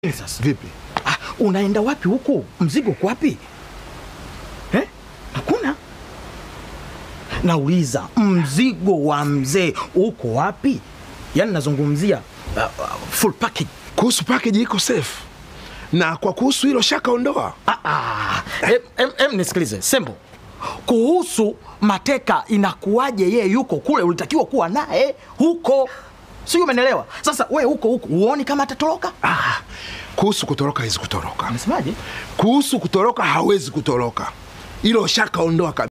Sasa Vipi? ah, unaenda wapi huku? Mzigo uko wapi eh? Hakuna. Nauliza, mzigo wa mzee uko wapi? Yaani nazungumzia uh, uh, full package. Kuhusu package iko safe, na kwa kuhusu hilo shaka ondoa. Ah, ah. Em, em, em, nisikilize Sembo, kuhusu mateka inakuwaje? Yeye yuko kule, ulitakiwa kuwa naye huko, sijui umenelewa? Sasa we huko huko uoni kama atatoroka? Ah, kuhusu kutoroka hawezi kutoroka. Unasemaje? Kuhusu kutoroka hawezi kutoroka, hilo shaka ondoa kabisa.